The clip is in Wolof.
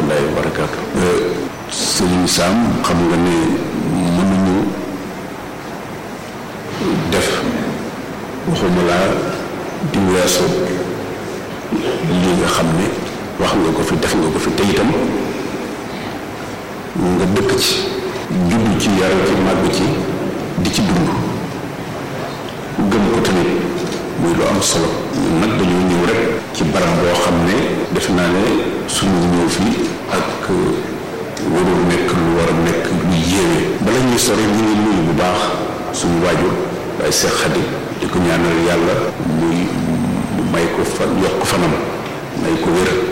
rahmatullahi wa barakaatu sëriñ Sam xam nga ne mënuñu def waxuma laa di weesu lii nga xam ne wax nga ko fi def nga ko fi te itam nga dëkk ci juddu ci yar ci màgg ci di ci dund gëm ko tamit muy lu am solo nag dañoo ñëw rek ci barab boo xam ne def naa ne suñu ñëw fii ak warul nekk lu war a nekk lu yéeme bala ñuy sore ñu ngi nuyu bu baax suñu waajur waaye Seex Xadim di ko ñaanal yàlla muy mu may ko fan yokk fanam may ko wér